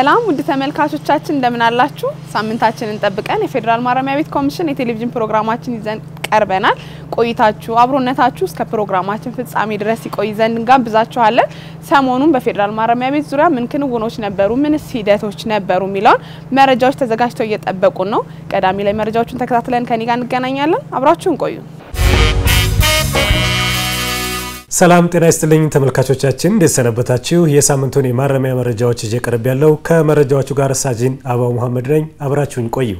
ሰላም ውድ ተመልካቾቻችን እንደምን አላችሁ? ሳምንታችንን ጠብቀን የፌዴራል ማረሚያ ቤት ኮሚሽን የቴሌቪዥን ፕሮግራማችን ይዘን ቀርበናል። ቆይታችሁ አብሮነታችሁ እስከ ፕሮግራማችን ፍጻሜ ድረስ ይቆይ ዘንድ እንጋብዛችኋለን። ሰሞኑን በፌዴራል ማረሚያ ቤት ዙሪያ ምን ክንውኖች ነበሩ፣ ምንስ ሂደቶች ነበሩ የሚለውን መረጃዎች ተዘጋጅተው እየጠበቁን ነው። ቀዳሚ ላይ መረጃዎቹን ተከታትለን ከኔ ጋር እንገናኛለን። አብራችሁን ቆዩ። ሰላም ጤና ይስጥልኝ ተመልካቾቻችን፣ እንዴት ሰነበታችሁ? የሳምንቱን የማረሚያ መረጃዎች ይዤ ቀርብ ያለው ከመረጃዎቹ ጋር ሳጂን አባው መሐመድ ነኝ። አብራችሁኝ ቆዩ።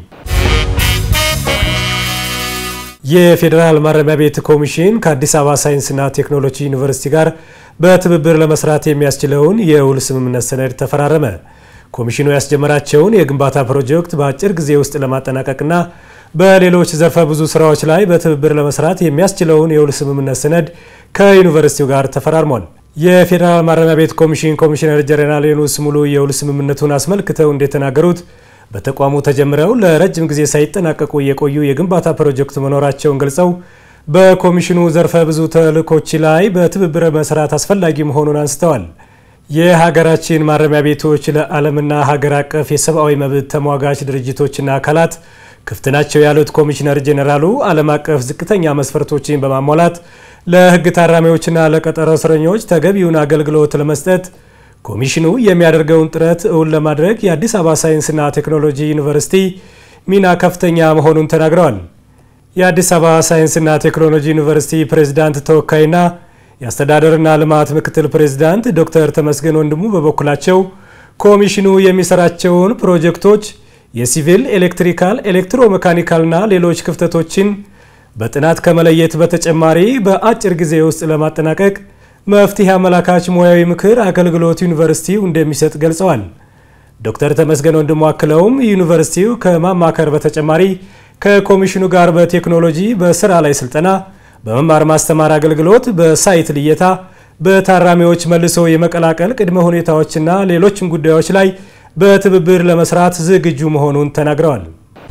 የፌዴራል ማረሚያ ቤት ኮሚሽን ከአዲስ አበባ ሳይንስና ቴክኖሎጂ ዩኒቨርሲቲ ጋር በትብብር ለመስራት የሚያስችለውን የውል ስምምነት ሰነድ ተፈራረመ። ኮሚሽኑ ያስጀመራቸውን የግንባታ ፕሮጀክት በአጭር ጊዜ ውስጥ ለማጠናቀቅና በሌሎች ዘርፈ ብዙ ስራዎች ላይ በትብብር ለመስራት የሚያስችለውን የውል ስምምነት ሰነድ ከዩኒቨርሲቲው ጋር ተፈራርሟል። የፌዴራል ማረሚያ ቤት ኮሚሽን ኮሚሽነር ጀነራል ዮኑስ ሙሉ የውል ስምምነቱን አስመልክተው እንደተናገሩት በተቋሙ ተጀምረው ለረጅም ጊዜ ሳይጠናቀቁ የቆዩ የግንባታ ፕሮጀክት መኖራቸውን ገልጸው በኮሚሽኑ ዘርፈ ብዙ ተልእኮች ላይ በትብብር መስራት አስፈላጊ መሆኑን አንስተዋል። የሀገራችን ማረሚያ ቤቶች ለዓለምና ሀገር አቀፍ የሰብአዊ መብት ተሟጋች ድርጅቶችና አካላት ክፍት ናቸው ያሉት ኮሚሽነር ጄኔራሉ ዓለም አቀፍ ዝቅተኛ መስፈርቶችን በማሟላት ለሕግ ታራሚዎችና ለቀጠሮ እስረኞች ተገቢውን አገልግሎት ለመስጠት ኮሚሽኑ የሚያደርገውን ጥረት እውን ለማድረግ የአዲስ አበባ ሳይንስና ቴክኖሎጂ ዩኒቨርሲቲ ሚና ከፍተኛ መሆኑን ተናግረዋል። የአዲስ አበባ ሳይንስና ቴክኖሎጂ ዩኒቨርሲቲ ፕሬዝዳንት ተወካይና የአስተዳደርና ልማት ምክትል ፕሬዝዳንት ዶክተር ተመስገን ወንድሙ በበኩላቸው ኮሚሽኑ የሚሰራቸውን ፕሮጀክቶች የሲቪል፣ ኤሌክትሪካል፣ ኤሌክትሮሜካኒካልና ሌሎች ክፍተቶችን በጥናት ከመለየት በተጨማሪ በአጭር ጊዜ ውስጥ ለማጠናቀቅ መፍትሄ አመላካች ሙያዊ ምክር አገልግሎት ዩኒቨርሲቲው እንደሚሰጥ ገልጸዋል። ዶክተር ተመስገን ወንድሙ አክለውም ዩኒቨርሲቲው ከማማከር በተጨማሪ ከኮሚሽኑ ጋር በቴክኖሎጂ፣ በስራ ላይ ስልጠና፣ በመማር ማስተማር አገልግሎት፣ በሳይት ልየታ፣ በታራሚዎች መልሶ የመቀላቀል ቅድመ ሁኔታዎችና ሌሎችም ጉዳዮች ላይ በትብብር ለመስራት ዝግጁ መሆኑን ተናግረዋል።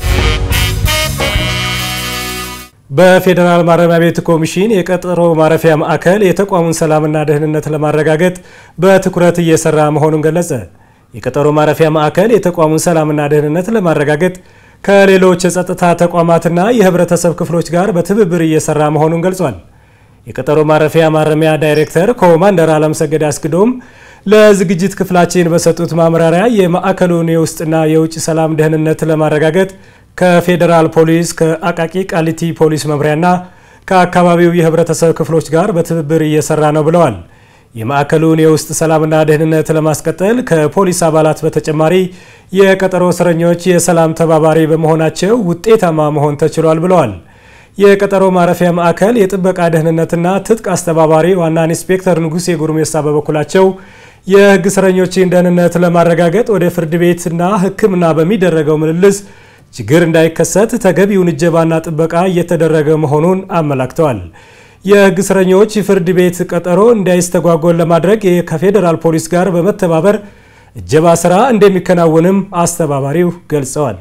በፌዴራል ማረሚያ ቤት ኮሚሽን የቀጠሮ ማረፊያ ማዕከል የተቋሙን ሰላምና ደህንነት ለማረጋገጥ በትኩረት እየሰራ መሆኑን ገለጸ። የቀጠሮ ማረፊያ ማዕከል የተቋሙን ሰላምና ደህንነት ለማረጋገጥ ከሌሎች የጸጥታ ተቋማትና የህብረተሰብ ክፍሎች ጋር በትብብር እየሰራ መሆኑን ገልጿል። የቀጠሮ ማረፊያ ማረሚያ ዳይሬክተር ኮማንደር አለምሰገድ አስግዶም ለዝግጅት ክፍላችን በሰጡት ማምራሪያ የማዕከሉን የውስጥና የውጭ ሰላም ደህንነት ለማረጋገጥ ከፌዴራል ፖሊስ ከአቃቂ ቃሊቲ ፖሊስ መምሪያና ከአካባቢው የህብረተሰብ ክፍሎች ጋር በትብብር እየሰራ ነው ብለዋል። የማዕከሉን የውስጥ ሰላምና ደህንነት ለማስቀጠል ከፖሊስ አባላት በተጨማሪ የቀጠሮ እስረኞች የሰላም ተባባሪ በመሆናቸው ውጤታማ መሆን ተችሏል ብለዋል። የቀጠሮ ማረፊያ ማዕከል የጥበቃ ደህንነትና ትጥቅ አስተባባሪ ዋና ኢንስፔክተር ንጉሴ ጉርሜሳ በበኩላቸው የህግ እስረኞችን ደህንነት ለማረጋገጥ ወደ ፍርድ ቤትና ሕክምና በሚደረገው ምልልስ ችግር እንዳይከሰት ተገቢውን እጀባና ጥበቃ እየተደረገ መሆኑን አመላክተዋል። የህግ እስረኞች ፍርድ ቤት ቀጠሮ እንዳይስተጓጎል ለማድረግ ከፌዴራል ፖሊስ ጋር በመተባበር እጀባ ስራ እንደሚከናወንም አስተባባሪው ገልጸዋል።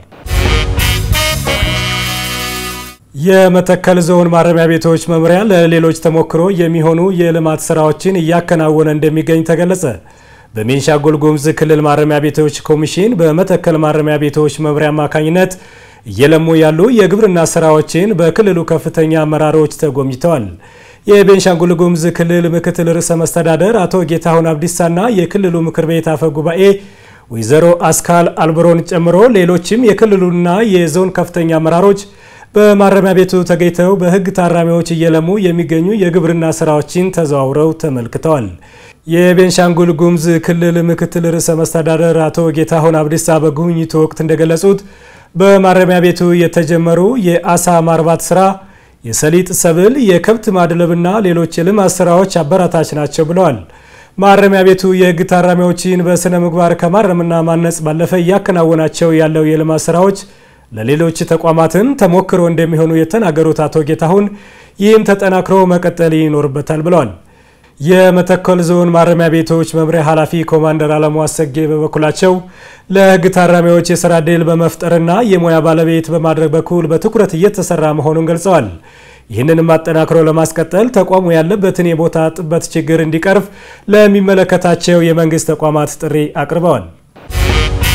የመተከል ዞን ማረሚያ ቤቶች መምሪያ ለሌሎች ተሞክሮ የሚሆኑ የልማት ስራዎችን እያከናወነ እንደሚገኝ ተገለጸ። በቤንሻንጉል ጉሙዝ ክልል ማረሚያ ቤቶች ኮሚሽን በመተከል ማረሚያ ቤቶች መምሪያ አማካኝነት እየለሙ ያሉ የግብርና ስራዎችን በክልሉ ከፍተኛ አመራሮች ተጎብኝተዋል። የቤንሻንጉል ጉሙዝ ክልል ምክትል ርዕሰ መስተዳደር አቶ ጌታሁን አብዲሳና የክልሉ ምክር ቤት አፈ ጉባኤ ወይዘሮ አስካል አልብሮን ጨምሮ ሌሎችም የክልሉና የዞን ከፍተኛ አመራሮች በማረሚያ ቤቱ ተገኝተው በህግ ታራሚዎች እየለሙ የሚገኙ የግብርና ስራዎችን ተዘዋውረው ተመልክተዋል። የቤንሻንጉል ጉሙዝ ክልል ምክትል ርዕሰ መስተዳደር አቶ ጌታሁን አብዲሳ በጉብኝቱ ወቅት እንደገለጹት በማረሚያ ቤቱ የተጀመሩ የአሳ ማርባት ስራ፣ የሰሊጥ ሰብል፣ የከብት ማድለብና ሌሎች የልማት ስራዎች አበራታች ናቸው ብለዋል። ማረሚያ ቤቱ የህግ ታራሚዎችን በስነ ምግባር ከማረምና ማነጽ ባለፈ እያከናወናቸው ያለው የልማት ስራዎች ለሌሎች ተቋማትም ተሞክሮ እንደሚሆኑ የተናገሩት አቶ ጌታሁን ይህም ተጠናክሮ መቀጠል ይኖርበታል ብለዋል። የመተከል ዞን ማረሚያ ቤቶች መምሪያ ኃላፊ ኮማንደር አለሙ አሰጌ በበኩላቸው ለህግ ታራሚዎች የስራ ዕድል በመፍጠርና የሙያ ባለቤት በማድረግ በኩል በትኩረት እየተሰራ መሆኑን ገልጸዋል። ይህንንም አጠናክሮ ለማስቀጠል ተቋሙ ያለበትን የቦታ ጥበት ችግር እንዲቀርፍ ለሚመለከታቸው የመንግስት ተቋማት ጥሪ አቅርበዋል።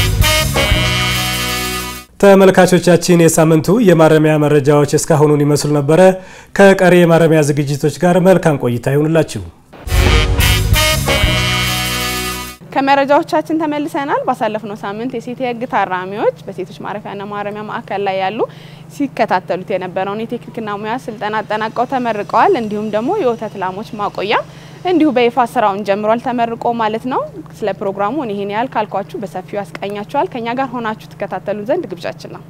ተመልካቾቻችን የሳምንቱ የማረሚያ መረጃዎች እስካሁኑን ይመስሉ ነበረ። ከቀሪ የማረሚያ ዝግጅቶች ጋር መልካም ቆይታ ይሁንላችሁ። ከመረጃዎቻችን ተመልሰናል። ባሳለፍነው ሳምንት የሴት የህግ ታራሚዎች በሴቶች ማረፊያና ማረሚያ ማዕከል ላይ ያሉ ሲከታተሉት የነበረውን የቴክኒክና ሙያ ስልጠና አጠናቀው ተመርቀዋል። እንዲሁም ደግሞ የወተት ላሞች ማቆያ እንዲሁ በይፋ ስራውን ጀምሯል፣ ተመርቆ ማለት ነው። ስለ ፕሮግራሙ እኔ ይሄን ያህል ካልኳችሁ በሰፊው ያስቃኛችኋል። ከኛ ጋር ሆናችሁ ትከታተሉ ዘንድ ግብዣችን ነው።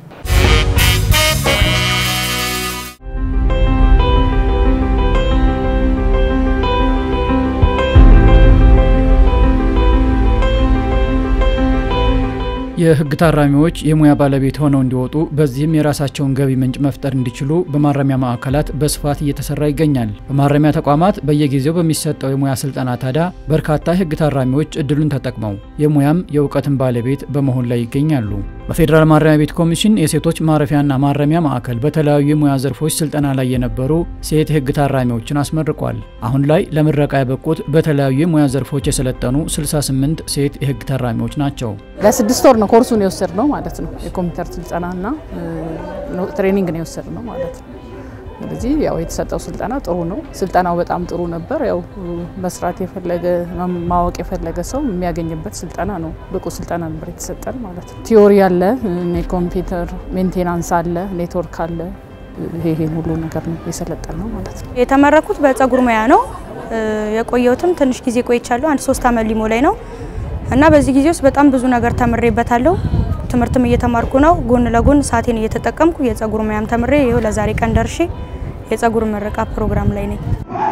የህግ ታራሚዎች የሙያ ባለቤት ሆነው እንዲወጡ በዚህም የራሳቸውን ገቢ ምንጭ መፍጠር እንዲችሉ በማረሚያ ማዕከላት በስፋት እየተሰራ ይገኛል። በማረሚያ ተቋማት በየጊዜው በሚሰጠው የሙያ ስልጠና ታዲያ በርካታ የህግ ታራሚዎች እድሉን ተጠቅመው የሙያም የእውቀትን ባለቤት በመሆን ላይ ይገኛሉ። በፌዴራል ማረሚያ ቤት ኮሚሽን የሴቶች ማረፊያና ማረሚያ ማዕከል በተለያዩ የሙያ ዘርፎች ስልጠና ላይ የነበሩ ሴት የህግ ታራሚዎችን አስመርቋል። አሁን ላይ ለምረቃ ያበቁት በተለያዩ የሙያ ዘርፎች የሰለጠኑ 68 ሴት የህግ ታራሚዎች ናቸው። ለስድስት ወር ነው ኮርሱን የወሰድ ነው ማለት ነው። የኮምፒውተር ስልጠናና ትሬኒንግ ነው የወሰድ ነው ማለት ነው። ስለዚህ ያው የተሰጠው ስልጠና ጥሩ ነው። ስልጠናው በጣም ጥሩ ነበር። ያው መስራት የፈለገ ማወቅ የፈለገ ሰው የሚያገኝበት ስልጠና ነው። ብቁ ስልጠና ነበር የተሰጠን ማለት ነው። ቲዮሪ አለ፣ የኮምፒውተር ሜንቴናንስ አለ፣ ኔትወርክ አለ። ይሄን ሁሉ ነገር ነው የሰለጠን ነው ማለት ነው። የተመረኩት በጸጉር ሙያ ነው። የቆየሁትም ትንሽ ጊዜ ቆይቻለሁ። አንድ ሶስት አመት ሊሞ ላይ ነው እና በዚህ ጊዜ ውስጥ በጣም ብዙ ነገር ተምሬበታለሁ። ትምህርትም እየተማርኩ ነው። ጎን ለጎን ሰዓቴን እየተጠቀምኩ የጸጉር ሙያም ተምሬ ይኸው ለዛሬ ቀን ደርሼ የጸጉር ምረቃ ፕሮግራም ላይ ነኝ።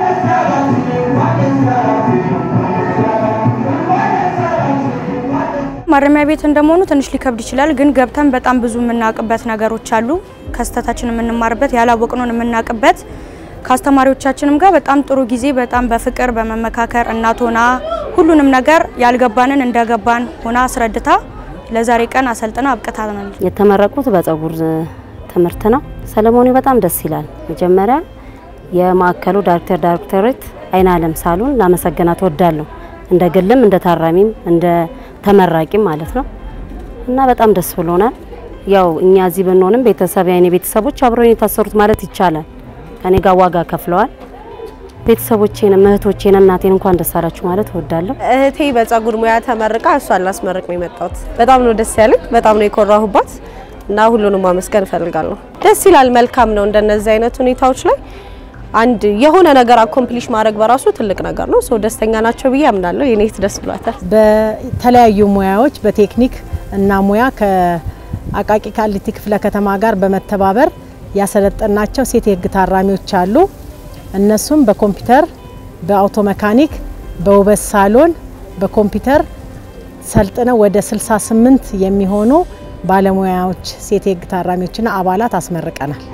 ማረሚያ ቤት እንደመሆኑ ትንሽ ሊከብድ ይችላል፣ ግን ገብተን በጣም ብዙ የምናውቅበት ነገሮች አሉ። ከስተታችን የምንማርበት ያላወቅነውን የምናውቅበት ከአስተማሪዎቻችንም ጋር በጣም ጥሩ ጊዜ በጣም በፍቅር በመመካከር እናት ሆና ሁሉንም ነገር ያልገባንን እንደገባን ሆና አስረድታ ለዛሬ ቀን አሰልጥና አብቅታናል። የተመረቁት በጸጉር ትምህርት ነው። ሰለሞኒ በጣም ደስ ይላል። መጀመሪያ የማዕከሉ ዳይሬክተር ዳይሬክተሬት አይን አለም ሳሉን ላመሰግናት እወዳለሁ። እንደ ግልም እንደ ታራሚም እንደ ተመራቂም ማለት ነው እና በጣም ደስ ብሎናል። ያው እኛ እዚህ ብንሆንም ቤተሰብ የኔ ቤተሰቦች አብረው የታሰሩት ማለት ይቻላል ከኔ ጋር ዋጋ ከፍለዋል። ቤተሰቦቼን፣ እህቶቼን፣ እናቴን እንኳን ደስ አላችሁ ማለት እወዳለሁ። እህቴ በጸጉር ሙያ ተመርቃ እሷን ላስመርቅ ነው የመጣሁት። በጣም ነው ደስ ያለኝ፣ በጣም ነው የኮራሁባት እና ሁሉንም ማመስገን እፈልጋለሁ። ደስ ይላል፣ መልካም ነው። እንደነዚህ አይነት ሁኔታዎች ላይ አንድ የሆነ ነገር አኮምፕሊሽ ማድረግ በራሱ ትልቅ ነገር ነው። ሰው ደስተኛ ናቸው ብዬ አምናለሁ። የኔ እህት ደስ ብሏታል። በተለያዩ ሙያዎች በቴክኒክ እና ሙያ ከአቃቂ ቃሊቲ ክፍለ ከተማ ጋር በመተባበር ያሰለጠናቸው ሴት የህግ ታራሚዎች አሉ። እነሱም በኮምፒውተር፣ በአውቶ መካኒክ፣ በውበት ሳሎን፣ በኮምፒውተር ሰልጥነው ወደ 68 የሚሆኑ ባለሙያዎች ሴት የህግ ታራሚዎችና አባላት አስመርቀናል።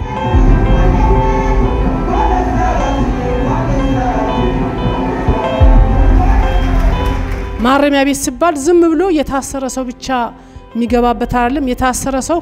ማረሚያ ቤት ሲባል ዝም ብሎ የታሰረ ሰው ብቻ የሚገባበት አይደለም። የታሰረ ሰው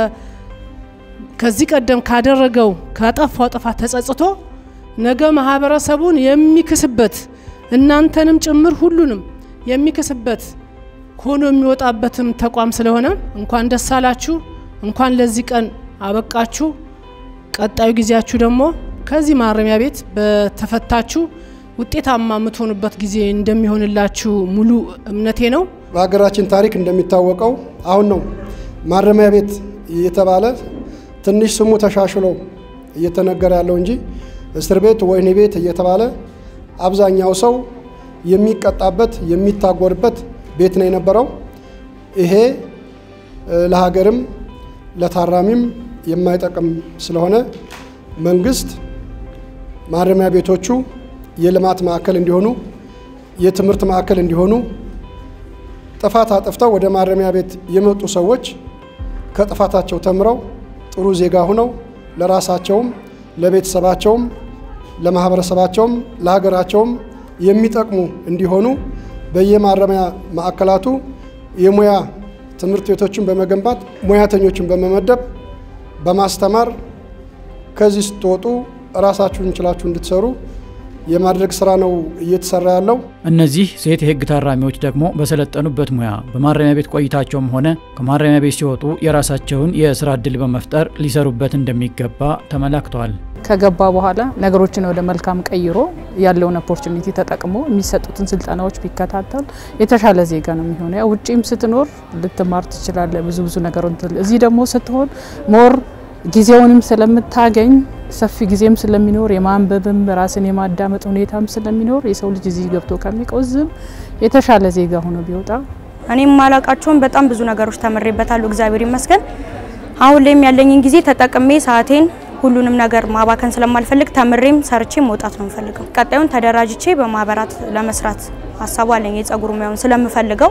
ከዚህ ቀደም ካደረገው ካጠፋው ጥፋት ተጸጽቶ ነገ ማህበረሰቡን የሚክስበት እናንተንም ጭምር ሁሉንም የሚክስበት ሆኖ የሚወጣበትም ተቋም ስለሆነ እንኳን ደስ አላችሁ፣ እንኳን ለዚህ ቀን አበቃችሁ። ቀጣዩ ጊዜያችሁ ደግሞ ከዚህ ማረሚያ ቤት በተፈታችሁ ውጤታማ የምትሆኑበት ጊዜ እንደሚሆንላችሁ ሙሉ እምነቴ ነው። በሀገራችን ታሪክ እንደሚታወቀው አሁን ነው ማረሚያ ቤት እየተባለ ትንሽ ስሙ ተሻሽሎ እየተነገረ ያለው እንጂ እስር ቤት፣ ወህኒ ቤት እየተባለ አብዛኛው ሰው የሚቀጣበት የሚታጎርበት ቤት ነው የነበረው። ይሄ ለሀገርም ለታራሚም የማይጠቅም ስለሆነ መንግስት ማረሚያ ቤቶቹ የልማት ማዕከል እንዲሆኑ፣ የትምህርት ማዕከል እንዲሆኑ ጥፋት አጥፍተው ወደ ማረሚያ ቤት የመጡ ሰዎች ከጥፋታቸው ተምረው ጥሩ ዜጋ ሁነው ለራሳቸውም ለቤተሰባቸውም ለማህበረሰባቸውም ለሀገራቸውም የሚጠቅሙ እንዲሆኑ በየማረሚያ ማዕከላቱ የሙያ ትምህርት ቤቶችን በመገንባት ሙያተኞችን በመመደብ በማስተማር ከዚህ ስትወጡ ራሳችሁን ችላችሁ እንድትሰሩ የማድረግ ስራ ነው እየተሰራ ያለው። እነዚህ ሴት የህግ ታራሚዎች ደግሞ በሰለጠኑበት ሙያ በማረሚያ ቤት ቆይታቸውም ሆነ ከማረሚያ ቤት ሲወጡ የራሳቸውን የስራ እድል በመፍጠር ሊሰሩበት እንደሚገባ ተመላክተዋል። ከገባ በኋላ ነገሮችን ወደ መልካም ቀይሮ ያለውን ኦፖርቹኒቲ ተጠቅሞ የሚሰጡትን ስልጠናዎች ቢከታተል የተሻለ ዜጋ ነው የሚሆነው። ያው ውጪም ስትኖር ልትማር ትችላለ ብዙ ብዙ ነገር። እዚህ ደግሞ ስትሆን ሞር ጊዜውንም ስለምታገኝ ሰፊ ጊዜም ስለሚኖር የማንበብም ራስን የማዳመጥ ሁኔታም ስለሚኖር የሰው ልጅ እዚህ ገብቶ ከሚቆዝም የተሻለ ዜጋ ሆኖ ቢወጣ እኔም ማላቃቸውን በጣም ብዙ ነገሮች ተምሬበታለሁ። እግዚአብሔር ይመስገን። አሁን ላይም ያለኝን ጊዜ ተጠቅሜ ሰዓቴን ሁሉንም ነገር ማባከን ስለማልፈልግ ተምሬም ሰርቼ መውጣት ነው የምፈልገው። ቀጣዩን ተደራጅቼ በማህበራት ለመስራት ሀሳቡ አለኝ። የጸጉር ሙያውን ስለምፈልገው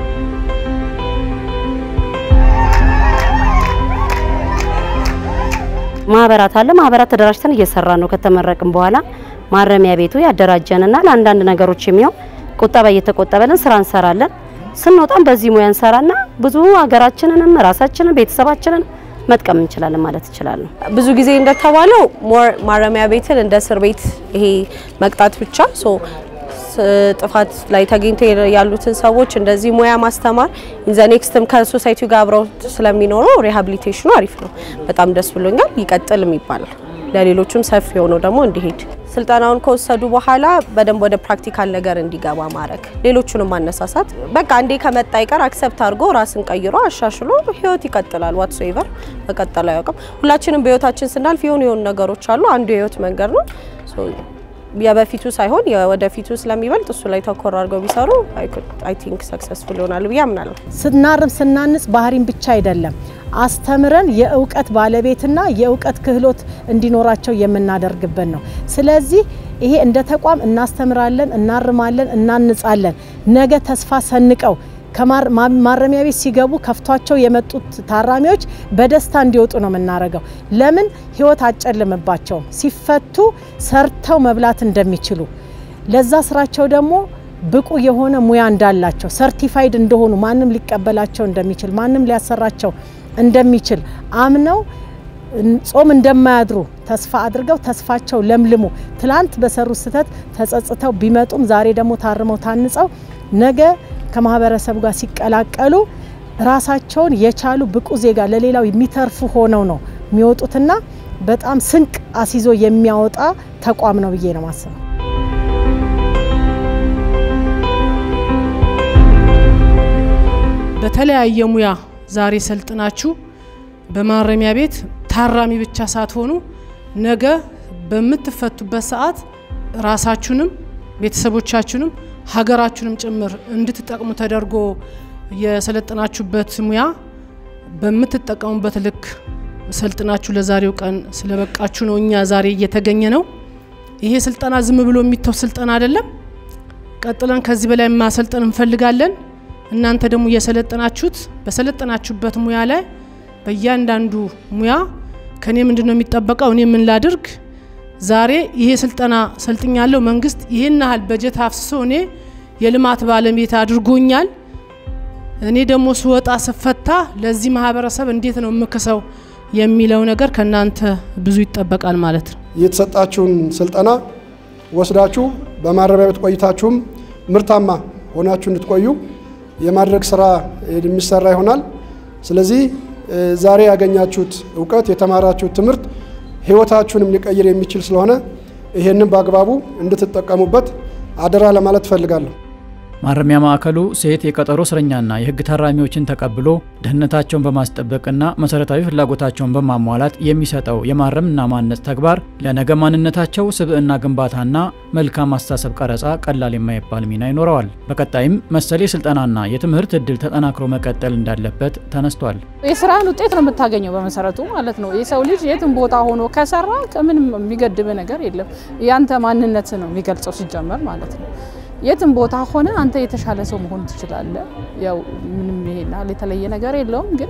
ማህበራት አለ። ማህበራት ተደራጅተን እየሰራ ነው። ከተመረቅን በኋላ ማረሚያ ቤቱ ያደራጀንና ለአንዳንድ ነገሮች የሚሆን ቁጠባ እየተቆጠበልን ስራ እንሰራለን። ስንወጣም በዚህ ሙያ እንሰራና ብዙ ሀገራችንንም ራሳችንን ቤተሰባችንን መጥቀም እንችላለን ማለት እችላለሁ። ብዙ ጊዜ እንደተባለው ሞር ማረሚያ ቤትን እንደ እስር ቤት ይሄ መቅጣት ብቻ ሶ ጥፋት ላይ ተገኝተው ያሉትን ሰዎች እንደዚህ ሙያ ማስተማር ኢንዘ ኔክስትም ከሶሳይቲው ጋር አብረው ስለሚኖረው ሪሃቢሊቴሽኑ አሪፍ ነው። በጣም ደስ ብሎኛል። ይቀጥልም ይባላል። ለሌሎችም ሰፊ የሆነው ደግሞ እንዲሄድ ስልጠናውን ከወሰዱ በኋላ በደንብ ወደ ፕራክቲካል ነገር እንዲገባ ማድረግ፣ ሌሎቹንም ማነሳሳት። በቃ አንዴ ከመጣ ይቀር አክሰፕት አድርጎ ራስን ቀይሮ አሻሽሎ ህይወት ይቀጥላል። ዋትሶ ኤቨር መቀጠል አያውቅም። ሁላችንም በህይወታችን ስናልፍ የሆኑ የሆኑ ነገሮች አሉ። አንዱ የህይወት መንገድ ነው። የበፊቱ ሳይሆን የወደፊቱ ስለሚበልጥ እሱ ላይ ተኮር አድርገው ቢሰሩ አይ ቲንክ ሰክሰስፉል ይሆናል ብዬ አምናለሁ። ስናርም ስናንጽ ባህሪን ብቻ አይደለም አስተምረን የእውቀት ባለቤትና የእውቀት ክህሎት እንዲኖራቸው የምናደርግበት ነው። ስለዚህ ይሄ እንደ ተቋም እናስተምራለን፣ እናርማለን፣ እናንጻለን። ነገ ተስፋ ሰንቀው ከማረሚያ ቤት ሲገቡ ከፍቷቸው የመጡት ታራሚዎች በደስታ እንዲወጡ ነው የምናደርገው። ለምን ህይወት አጨልምባቸውም። ሲፈቱ ሰርተው መብላት እንደሚችሉ ለዛ ስራቸው ደግሞ ብቁ የሆነ ሙያ እንዳላቸው ሰርቲፋይድ እንደሆኑ ማንም ሊቀበላቸው እንደሚችል ማንም ሊያሰራቸው እንደሚችል አምነው ጾም እንደማያድሩ ተስፋ አድርገው ተስፋቸው ለምልሞ ትላንት በሰሩት ስህተት ተጸጽተው ቢመጡም ዛሬ ደግሞ ታርመው ታንጸው ነገ ከማህበረሰቡ ጋር ሲቀላቀሉ ራሳቸውን የቻሉ ብቁ ዜጋ ለሌላው የሚተርፉ ሆነው ነው የሚወጡትና በጣም ስንቅ አስይዞ የሚያወጣ ተቋም ነው ብዬ ነው ማስበው። በተለያየ ሙያ ዛሬ ሰልጥናችሁ በማረሚያ ቤት ታራሚ ብቻ ሳትሆኑ ነገ በምትፈቱበት ሰዓት ራሳችሁንም ቤተሰቦቻችሁንም ሀገራችሁንም ጭምር እንድትጠቅሙ ተደርጎ የሰለጠናችሁበት ሙያ በምትጠቀሙበት ልክ ሰልጥናችሁ ለዛሬው ቀን ስለበቃችሁ ነው እኛ ዛሬ እየተገኘ ነው። ይሄ ስልጠና ዝም ብሎ የሚተው ስልጠና አይደለም። ቀጥለን ከዚህ በላይ ማሰልጠን እንፈልጋለን። እናንተ ደግሞ እየሰለጠናችሁት በሰለጠናችሁበት ሙያ ላይ በእያንዳንዱ ሙያ ከኔ ምንድን ነው የሚጠበቀው፣ እኔ ምን ላድርግ፣ ዛሬ ይሄ ስልጠና ሰልጥኛለሁ፣ መንግስት ይህን ያህል በጀት አፍስሶ እኔ የልማት ባለቤት አድርጎኛል። እኔ ደግሞ ስወጣ ስፈታ ለዚህ ማህበረሰብ እንዴት ነው የምክሰው የሚለው ነገር ከእናንተ ብዙ ይጠበቃል ማለት ነው። የተሰጣችሁን ስልጠና ወስዳችሁ በማረሚያ ቤት ቆይታችሁም ምርታማ ሆናችሁ እንድትቆዩ የማድረግ ስራ የሚሰራ ይሆናል። ስለዚህ ዛሬ ያገኛችሁት እውቀት የተማራችሁት ትምህርት ህይወታችሁንም ሊቀይር የሚችል ስለሆነ ይሄንን በአግባቡ እንድትጠቀሙበት አደራ ለማለት እፈልጋለሁ። ማረሚያ ማዕከሉ ሴት የቀጠሮ እስረኛና የህግ ታራሚዎችን ተቀብሎ ደህንነታቸውን በማስጠበቅና መሰረታዊ ፍላጎታቸውን በማሟላት የሚሰጠው የማረምና ማነጽ ተግባር ለነገ ማንነታቸው ስብዕና ግንባታና መልካም አስተሳሰብ ቀረጻ ቀላል የማይባል ሚና ይኖረዋል። በቀጣይም መሰል የስልጠናና የትምህርት እድል ተጠናክሮ መቀጠል እንዳለበት ተነስቷል። የስራን ውጤት ነው የምታገኘው በመሰረቱ ማለት ነው። የሰው ልጅ የትም ቦታ ሆኖ ከሰራ ከምንም የሚገድብ ነገር የለም። ያንተ ማንነት ነው የሚገልጸው ሲጀመር ማለት ነው። የትም ቦታ ሆነ አንተ የተሻለ ሰው መሆን ትችላለህ። ያው ምንም ይሄን ያህል የተለየ ነገር የለውም። ግን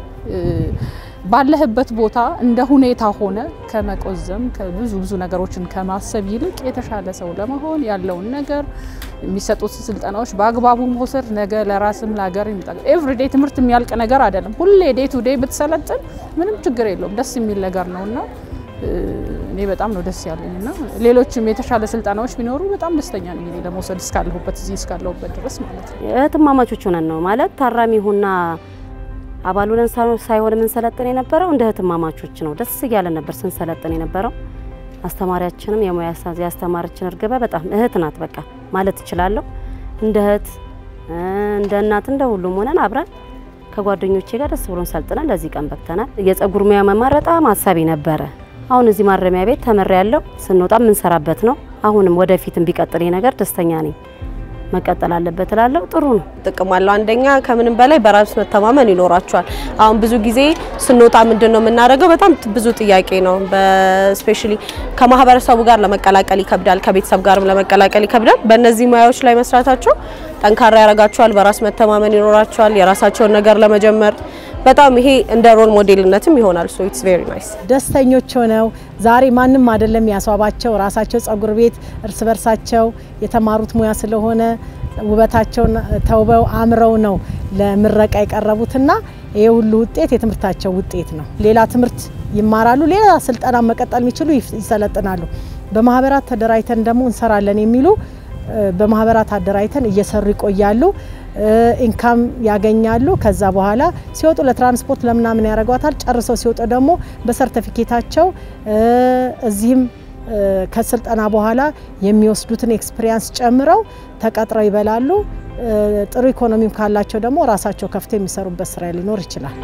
ባለህበት ቦታ እንደ ሁኔታ ሆነ ከመቆዘም ከብዙ ብዙ ነገሮችን ከማሰብ ይልቅ የተሻለ ሰው ለመሆን ያለውን ነገር የሚሰጡት ስልጠናዎች በአግባቡ መውሰድ ነገ ለራስም ለሀገር የሚጠቅም ኤቭሪዴይ ትምህርት የሚያልቅ ነገር አይደለም። ሁሌ ዴይ ቱ ዴይ ብትሰለጥን ምንም ችግር የለውም። ደስ የሚል ነገር ነውና እኔ በጣም ነው ደስ ያለኝ እና ሌሎችም የተሻለ ስልጠናዎች ቢኖሩ በጣም ደስተኛ ነኝ እኔ ለመውሰድ እስካለሁበት እዚህ እስካለሁበት ድረስ ማለት ነው። እህትማማቾች ሆነን ነው ማለት ታራሚ ሁና አባል ሆነን ሳይሆን የምንሰለጥን የነበረው እንደ እህትማማቾች ነው። ደስ እያለን ነበር ስንሰለጥን የነበረው። አስተማሪያችንም የሙያ ያስተማረችን እርግበ በጣም እህት ናት በቃ ማለት እችላለሁ። እንደ እህት እንደ እናት እንደ ሁሉም ሆነን አብረን ከጓደኞቼ ጋር ደስ ብሎን ሰልጥነን ለዚህ ቀን በቅተናል። የጸጉር ሙያ መማር በጣም ሀሳቢ ነበረ። አሁን እዚህ ማረሚያ ቤት ተምሬ ያለው ስንወጣ የምንሰራበት ነው። አሁንም ወደፊትም ቢቀጥል ነገር ደስተኛ ነኝ። መቀጠል አለበት እላለሁ። ጥሩ ነው። ጥቅም አለው። አንደኛ ከምንም በላይ በራስ መተማመን ይኖራቸዋል። አሁን ብዙ ጊዜ ስንወጣ ምንድን ነው የምናደርገው? በጣም ብዙ ጥያቄ ነው። በስፔሻሊ ከማህበረሰቡ ጋር ለመቀላቀል ይከብዳል፣ ከቤተሰብ ጋርም ለመቀላቀል ይከብዳል። በእነዚህ ሙያዎች ላይ መስራታቸው ጠንካራ ያደርጋቸዋል። በራስ መተማመን ይኖራቸዋል። የራሳቸውን ነገር ለመጀመር በጣም ይሄ እንደ ሮል ሞዴልነትም ይሆናል። ሶ ኢትስ ቬሪ ናይስ። ደስተኞች ሆነው ዛሬ ማንም አይደለም ያስዋባቸው፣ ራሳቸው ጸጉር ቤት እርስ በርሳቸው የተማሩት ሙያ ስለሆነ ውበታቸውን ተውበው አምረው ነው ለምረቃ የቀረቡትና ይሄ ሁሉ ውጤት የትምህርታቸው ውጤት ነው። ሌላ ትምህርት ይማራሉ፣ ሌላ ስልጠና መቀጠል የሚችሉ ይሰለጥናሉ። በማህበራት ተደራጅተን ደግሞ እንሰራለን የሚሉ በማህበራት አደራጅተን እየሰሩ ይቆያሉ። ኢንካም ያገኛሉ። ከዛ በኋላ ሲወጡ ለትራንስፖርት ለምናምን ያደርጓታል። ጨርሰው ሲወጡ ደግሞ በሰርተፊኬታቸው እዚህም ከስልጠና በኋላ የሚወስዱትን ኤክስፒሪያንስ ጨምረው ተቀጥረው ይበላሉ። ጥሩ ኢኮኖሚም ካላቸው ደግሞ ራሳቸው ከፍተው የሚሰሩበት ስራ ሊኖር ይችላል።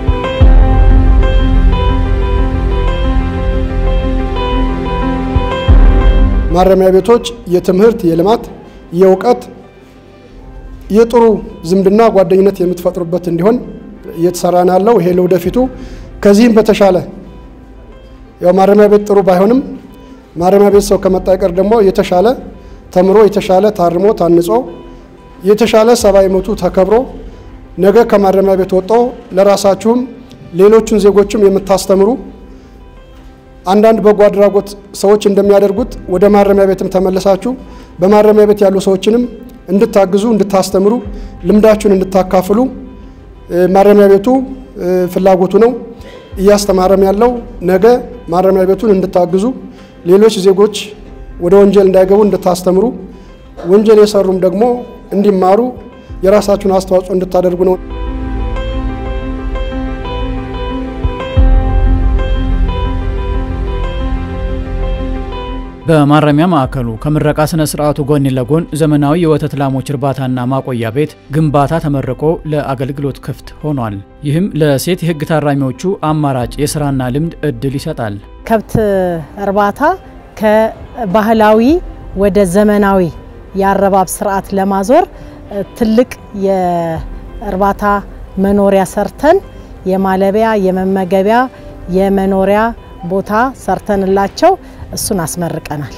ማረሚያ ቤቶች የትምህርት፣ የልማት፣ የእውቀት፣ የጥሩ ዝምድና ጓደኝነት የምትፈጥሩበት እንዲሆን እየተሰራ ነው ያለው። ይሄ ለወደፊቱ ከዚህም በተሻለ ያው ማረሚያ ቤት ጥሩ ባይሆንም ማረሚያ ቤት ሰው ከመጣ ይቀር ደግሞ የተሻለ ተምሮ የተሻለ ታርሞ ታንጾ የተሻለ ሰብአዊ መብቱ ተከብሮ ነገ ከማረሚያ ቤት ወጥቶ ለራሳችሁም ሌሎቹን ዜጎችም የምታስተምሩ አንዳንድ በጎ አድራጎት ሰዎች እንደሚያደርጉት ወደ ማረሚያ ቤትም ተመልሳችሁ በማረሚያ ቤት ያሉ ሰዎችንም እንድታግዙ፣ እንድታስተምሩ፣ ልምዳችሁን እንድታካፍሉ ማረሚያ ቤቱ ፍላጎቱ ነው። እያስተማረም ያለው ነገ ማረሚያ ቤቱን እንድታግዙ፣ ሌሎች ዜጎች ወደ ወንጀል እንዳይገቡ እንድታስተምሩ፣ ወንጀል የሰሩም ደግሞ እንዲማሩ የራሳችሁን አስተዋጽኦ እንድታደርጉ ነው። በማረሚያ ማዕከሉ ከምረቃ ስነ ስርዓቱ ጎን ለጎን ዘመናዊ የወተት ላሞች እርባታና ማቆያ ቤት ግንባታ ተመርቆ ለአገልግሎት ክፍት ሆኗል። ይህም ለሴት የህግ ታራሚዎቹ አማራጭ የስራና ልምድ እድል ይሰጣል። ከብት እርባታ ከባህላዊ ወደ ዘመናዊ የአረባብ ስርዓት ለማዞር ትልቅ የእርባታ መኖሪያ ሰርተን የማለቢያ፣ የመመገቢያ፣ የመኖሪያ ቦታ ሰርተንላቸው እሱን አስመርቀናል።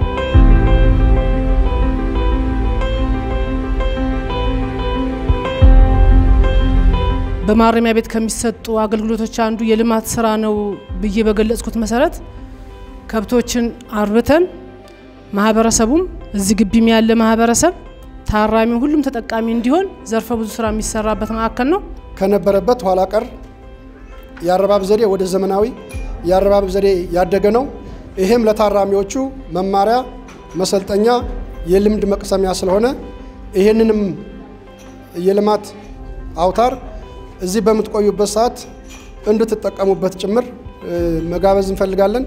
በማረሚያ ቤት ከሚሰጡ አገልግሎቶች አንዱ የልማት ስራ ነው ብዬ በገለጽኩት መሰረት ከብቶችን አርብተን ማህበረሰቡም እዚህ ግቢም ያለ ማህበረሰብ ታራሚ ሁሉም ተጠቃሚ እንዲሆን ዘርፈ ብዙ ስራ የሚሰራበት ማዕከል ነው። ከነበረበት ኋላ ቀር የአረባብ ዘዴ ወደ ዘመናዊ የአረባብ ዘዴ ያደገ ነው። ይሄም ለታራሚዎቹ መማሪያ፣ መሰልጠኛ፣ የልምድ መቅሰሚያ ስለሆነ ይሄንንም የልማት አውታር እዚህ በምትቆዩበት ሰዓት እንድትጠቀሙበት ጭምር መጋበዝ እንፈልጋለን።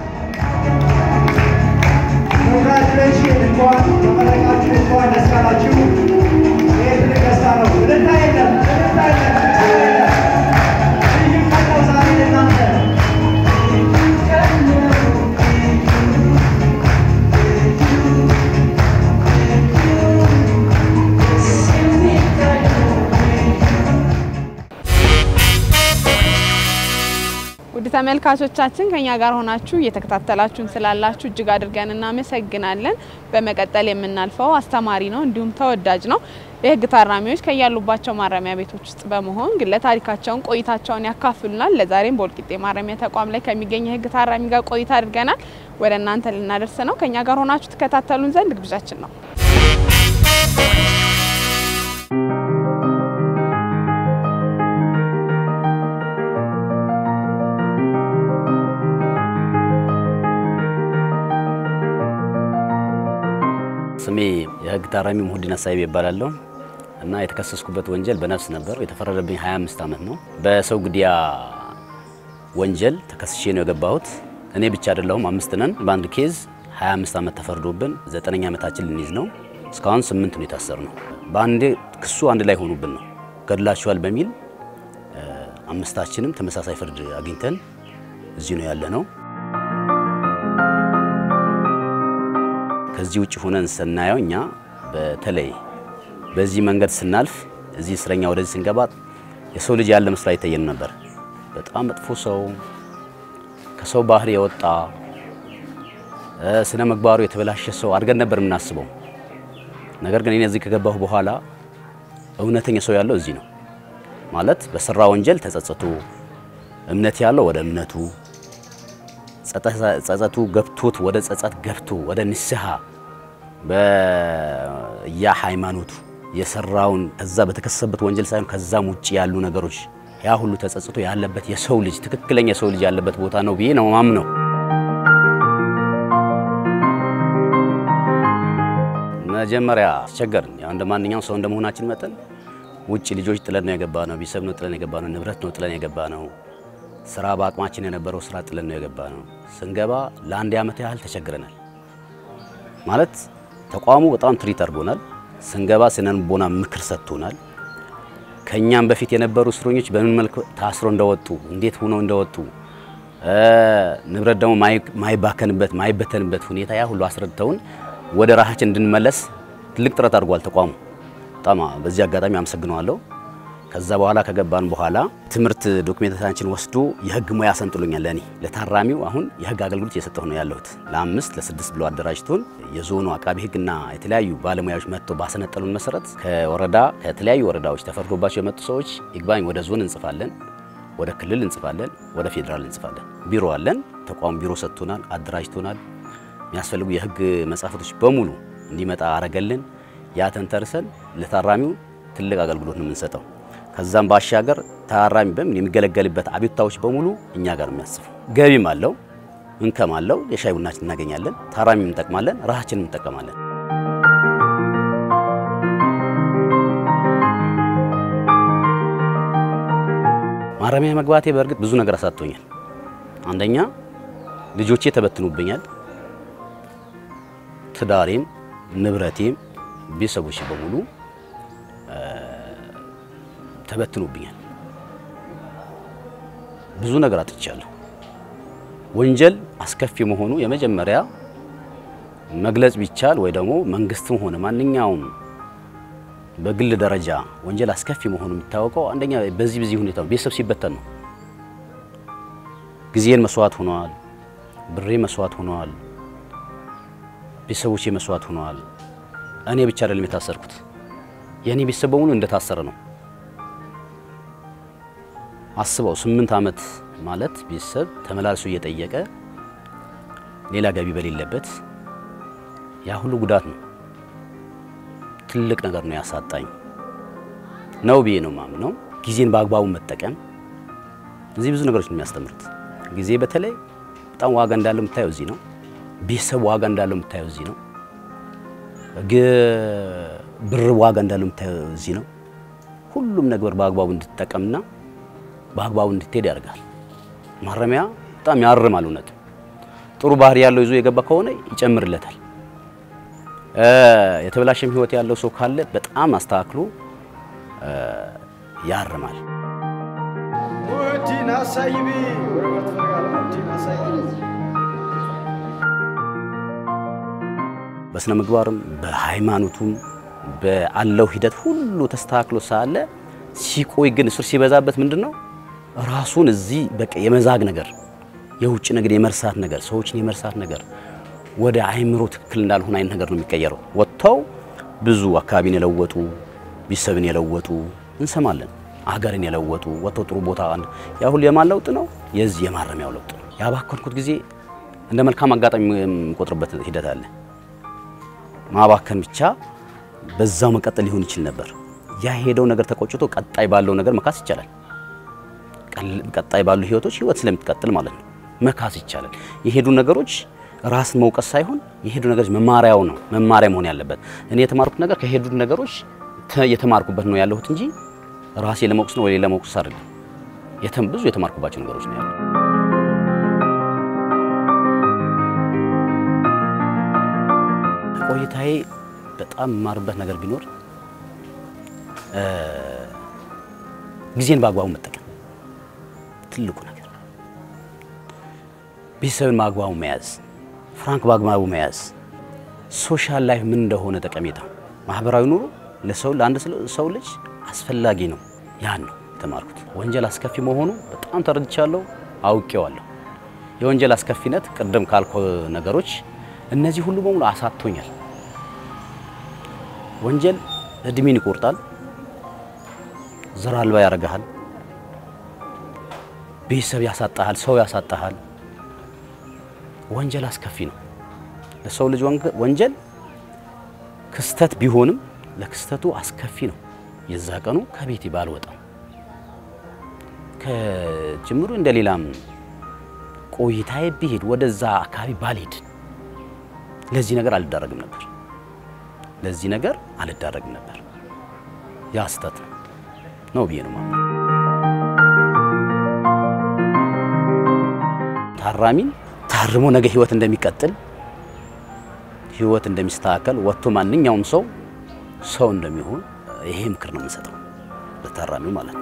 ውድ ተመልካቾቻችን ከኛ ጋር ሆናችሁ እየተከታተላችሁን ስላላችሁ እጅግ አድርገን እናመሰግናለን። በመቀጠል የምናልፈው አስተማሪ ነው፣ እንዲሁም ተወዳጅ ነው። የህግ ታራሚዎች ከያሉባቸው ማረሚያ ቤቶች ውስጥ በመሆን ግለ ታሪካቸውን ቆይታቸውን ያካፍሉናል። ለዛሬም በወልቂጤ ማረሚያ ተቋም ላይ ከሚገኝ የህግ ታራሚ ጋር ቆይታ አድርገናል። ወደ እናንተ ልናደርስ ነው። ከኛ ጋር ሆናችሁ ትከታተሉን ዘንድ ግብዣችን ነው። ታራሚ ሙሁዲን አሳይብ ይባላለሁ እና የተከሰስኩበት ወንጀል በነፍስ ነበር። የተፈረደብኝ 25 ዓመት ነው። በሰው ግድያ ወንጀል ተከስሼ ነው የገባሁት። እኔ ብቻ አይደለሁም፣ አምስት ነን። በአንድ ኬዝ 25 ዓመት ተፈርዶብን ዘጠነኛ ዓመታችን ልንይዝ ነው። እስካሁን ስምንት ነው የታሰር ነው። በአንዴ ክሱ አንድ ላይ ሆኑብን ነው ገድላችኋል በሚል አምስታችንም ተመሳሳይ ፍርድ አግኝተን እዚህ ነው ያለ ነው። ከዚህ ውጭ ሆነን ስናየው እኛ በተለይ በዚህ መንገድ ስናልፍ እዚህ እስረኛ ወደዚህ ስንገባ የሰው ልጅ ያለ መስሎ አይታየንም ነበር። በጣም መጥፎ ሰው፣ ከሰው ባህሪ የወጣ ስነ ምግባሩ የተበላሸ ሰው አድርገን ነበር የምናስበው። ነገር ግን እኔ እዚህ ከገባሁ በኋላ እውነተኛ ሰው ያለው እዚህ ነው ማለት በሰራ ወንጀል ተጸጽቶ እምነት ያለው ወደ እምነቱ ጸጸቱ ገብቶት ወደ ጸጸት ገብቶ ወደ ንስሐ በያ ሃይማኖቱ የሰራውን ከዛ በተከሰሰበት ወንጀል ሳይሆን ከዛም ውጭ ያሉ ነገሮች ያ ሁሉ ተጸጽቶ ያለበት የሰው ልጅ ትክክለኛ የሰው ልጅ ያለበት ቦታ ነው ብዬ ነው ማምነው። መጀመሪያ አስቸገርን። ያው እንደ ማንኛውም ሰው እንደመሆናችን መጠን ውጭ ልጆች ጥለን ነው የገባ ነው። ቤተሰብ ነው ጥለን የገባ ነው። ንብረት ነው ጥለን የገባ ነው። ስራ በአቅማችን የነበረው ስራ ጥለን ነው የገባ ነው። ስንገባ ለአንድ ዓመት ያህል ተቸግረናል። ማለት ተቋሙ በጣም ትሪት አድርጎናል። ስንገባ ስነ ልቦና ምክር ሰጥቶናል። ከኛም በፊት የነበሩ እስረኞች በምን መልክ ታስሮ እንደወጡ እንዴት ሆነው እንደወጡ ንብረት ደግሞ ማይባከንበት ማይበተንበት ሁኔታ ያ ሁሉ አስረድተውን ወደ ራሳችን እንድንመለስ ትልቅ ጥረት አድርጓል ተቋሙ። በጣም በዚህ አጋጣሚ አመሰግነዋለሁ። ከዛ በኋላ ከገባን በኋላ ትምህርት ዶክሜንታችን ወስዶ የህግ ሙያ አሰልጥሎኛል። ለእኔ ለታራሚው አሁን የህግ አገልግሎት እየሰጠሁ ነው ያለሁት። ለአምስት ለስድስት ብሎ አደራጅቶን የዞኑ አቃቢ ህግና የተለያዩ ባለሙያዎች መጥተው ባሰነጠሉን መሰረት ከወረዳ ከተለያዩ ወረዳዎች ተፈርዶባቸው የመጡ ሰዎች ይግባኝ ወደ ዞን እንጽፋለን፣ ወደ ክልል እንጽፋለን፣ ወደ ፌዴራል እንጽፋለን። ቢሮ አለን። ተቋሙ ቢሮ ሰጥቶናል፣ አደራጅቶናል። የሚያስፈልጉ የህግ መጻሕፍቶች በሙሉ እንዲመጣ አረገልን። ያ ተንተርሰን ለታራሚው ትልቅ አገልግሎት ነው የምንሰጠው። ከዛም ባሻገር ታራሚ በምን የሚገለገልበት አቤቱታዎች በሙሉ እኛ ጋር ነው የሚያስፈው። ገቢም አለው፣ እንከም አለው። የሻይ ቡናችን እናገኛለን። ታራሚም እንጠቅማለን፣ ራሳችንም እንጠቀማለን። ማረሚያ መግባቴ በእርግጥ ብዙ ነገር አሳጥቶኛል። አንደኛ ልጆቼ ተበትኑብኛል። ትዳሬም ንብረቴም ቤተሰቦች በሙሉ ተበትኑብኛል። ብዙ ነገር አጥቻለሁ። ወንጀል አስከፊ መሆኑ የመጀመሪያ መግለጽ ቢቻል ወይ ደግሞ መንግስትም ሆነ ማንኛውም በግል ደረጃ ወንጀል አስከፊ መሆኑ የሚታወቀው አንደኛ በዚህ በዚህ ሁኔታ ቤተሰብ ሲበተን ነው። ጊዜን መስዋዕት ሆነዋል፣ ብሬ መስዋዕት ሆነዋል፣ ቤተሰቦቼ መስዋዕት ሆነዋል። እኔ ብቻ አይደለም የታሰርኩት፣ የእኔ ቤተሰብ በሙሉ እንደታሰረ ነው። አስበው ስምንት ዓመት ማለት ቤተሰብ ተመላልሶ እየጠየቀ ሌላ ገቢ በሌለበት ያ ሁሉ ጉዳት ነው። ትልቅ ነገር ነው ያሳጣኝ ነው ብዬ ነው ማምነው። ጊዜን በአግባቡ መጠቀም እዚህ ብዙ ነገሮች ነው የሚያስተምሩት። ጊዜ በተለይ በጣም ዋጋ እንዳለው የምታየው እዚህ ነው። ቤተሰብ ዋጋ እንዳለው የምታየው እዚህ ነው። ብር ዋጋ እንዳለው የምታየው እዚህ ነው። ሁሉም ነገር በአግባቡ እንድትጠቀምና በአግባቡ እንድትሄድ ያደርጋል። ማረሚያ በጣም ያርማል። እውነት ጥሩ ባህሪ ያለው ይዞ የገባ ከሆነ ይጨምርለታል። የተበላሸም ህይወት ያለው ሰው ካለ በጣም አስተካክሎ ያርማል። በስነ ምግባርም በሃይማኖቱም በአለው ሂደት ሁሉ ተስተካክሎ ሳለ ሲቆይ ግን እስር ሲበዛበት ምንድን ነው ራሱን እዚህ በቃ የመዛግ ነገር፣ የውጭ ነገር የመርሳት ነገር፣ ሰዎችን የመርሳት ነገር ወደ አይምሮ ትክክል እንዳልሆነ አይነት ነገር ነው የሚቀየረው። ወጥተው ብዙ አካባቢን የለወጡ ቤተሰብን የለወጡ እንሰማለን። አገርን የለወጡ ወጥተው ጥሩ ቦታ ያ ሁሉ የማን ለውጥ ነው? የዚህ የማረሚያው ለውጥ ነው። ያባከንኩት ጊዜ እንደ መልካም አጋጣሚ የምቆጥርበት ሂደት አለ። ማባከን ብቻ በዛው መቀጠል ሊሆን ይችል ነበር። ያ ሄደው ነገር ተቆጭቶ ቀጣይ ባለው ነገር መካስ ይቻላል። ቀጣይ ባሉ ህይወቶች ህይወት ስለምትቀጥል ማለት ነው መካስ ይቻላል። የሄዱ ነገሮች ራስን መውቀስ ሳይሆን የሄዱ ነገሮች መማሪያው ነው መማሪያ መሆን ያለበት። እኔ የተማርኩት ነገር ከሄዱት ነገሮች የተማርኩበት ነው ያለሁት እንጂ ራሴ ለመውቀስ ነው ወይ ለመውቀስ አይደለም። የተም ብዙ የተማርኩባቸው ነገሮች ነው ያሉት። ቆይታዬ በጣም የማርበት ነገር ቢኖር ጊዜን በአግባቡ መጠቀም ትልቁ ነገር፣ ቤተሰብን በአግባቡ መያዝ፣ ፍራንክ በአግባቡ መያዝ፣ ሶሻል ላይፍ ምን እንደሆነ ጠቀሜታ፣ ማህበራዊ ኑሮ ለሰው ለአንድ ሰው ልጅ አስፈላጊ ነው። ያን ነው የተማርኩት። ወንጀል አስከፊ መሆኑ በጣም ተረድቻለሁ፣ አውቄዋለሁ። የወንጀል አስከፊነት ቅድም ካልኩ ነገሮች እነዚህ ሁሉ በሙሉ አሳቶኛል። ወንጀል እድሜን ይቆርጣል፣ ዘር አልባ ያደርግሃል፣ ቤተሰብ ያሳጣሃል፣ ሰው ያሳጣሃል። ወንጀል አስከፊ ነው። ለሰው ልጅ ወንጀል ክስተት ቢሆንም ለክስተቱ አስከፊ ነው። የዛ ቀኑ ከቤቴ ባልወጣም ከጅምሩ እንደ ሌላም ቆይታዬ ቢሄድ ወደዛ አካባቢ ባልሄድ ለዚህ ነገር አልዳረግም ነበር። ለዚህ ነገር አልዳረግም ነበር። ያ ስህተት ነው ነው ብዬ ነው ማለት። ታራሚን ታርሞ ነገ ህይወት እንደሚቀጥል ህይወት እንደሚስተካከል ወጥቶ ማንኛውም ሰው ሰው እንደሚሆን ይሄ ምክር ነው የምንሰጠው ለታራሚው ማለት ነው።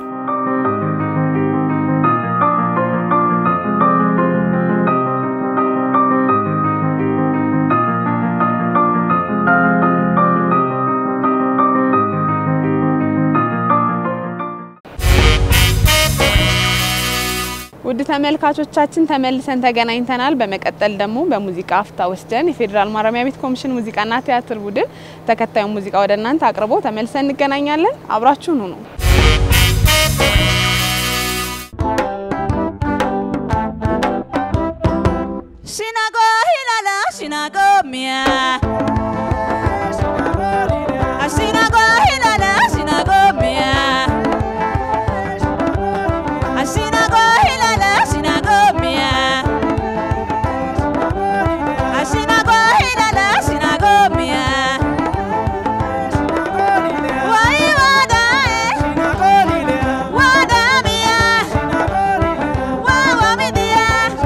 ውድ ተመልካቾቻችን ተመልሰን ተገናኝተናል። በመቀጠል ደግሞ በሙዚቃ አፍታ ወስደን የፌዴራል ማረሚያ ቤት ኮሚሽን ሙዚቃና ቲያትር ቡድን ተከታዩን ሙዚቃ ወደ እናንተ አቅርቦ ተመልሰን እንገናኛለን። አብራችሁን ሁኑ። Shinago hilala, shinago mia. Shinago hilala, shinago mia. Shinago hilala, shinago mia. Shinago hilala, shinago mia. Wai wada eh. Wada mia. Wawa mi dia.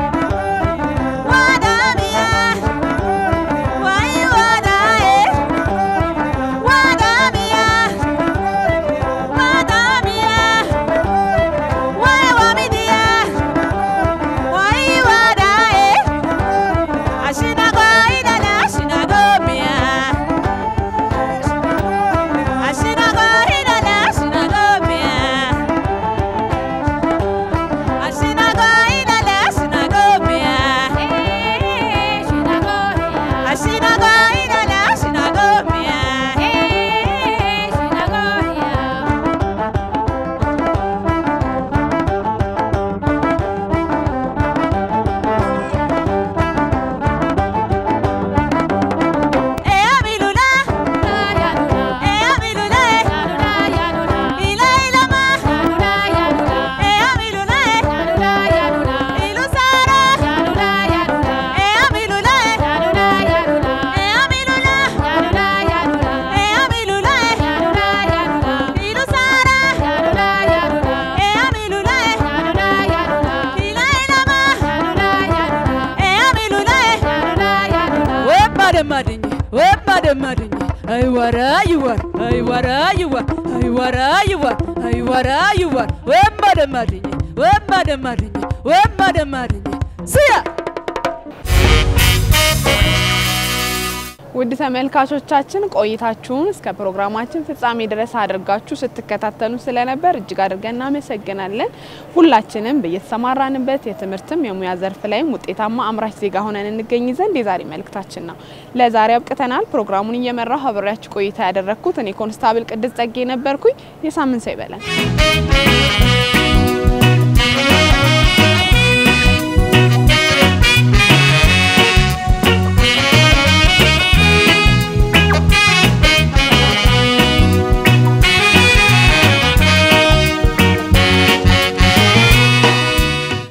Wada mia. Wai wada eh. Wada mia. Wada mia. Wai wa mi dia. Wai wada eh. Ashina go idala, ashina go mia. Ashina go idala, ashina go mia. Ashina go idala, ashina go mia. Ashina go idala, ashina go mia. Eh, abilula. Eh, abilula, eh. Ila, ila, ma. Eh, abilula, eh. Ilu sara. Eh, abilula, eh. Eh, abilula. Eh, abilula, eh. Ilu sara. Eh, abilula, eh. Ila, ila, ma. Eh, abilula, eh. Wepademadenye, wepademadenye. Ay wara you are, ay wara you are, ay wara you are, ay wara you are. Wepademadenye, wepademadenye, wepademadenye. Siya. ውድ ተመልካቾቻችን ቆይታችሁን እስከ ፕሮግራማችን ፍጻሜ ድረስ አድርጋችሁ ስትከታተሉ ስለነበር እጅግ አድርገን እናመሰግናለን። ሁላችንም በየተሰማራንበት የትምህርትም የሙያ ዘርፍ ላይም ውጤታማ አምራች ዜጋ ሆነን እንገኝ ዘንድ የዛሬ መልእክታችን ነው። ለዛሬ አብቅተናል። ፕሮግራሙን እየመራሁ አብሬያችሁ ቆይታ ያደረግኩት እኔ ኮንስታብል ቅድስ ጸጌ ነበርኩኝ። የሳምንት ሰው ይበለን።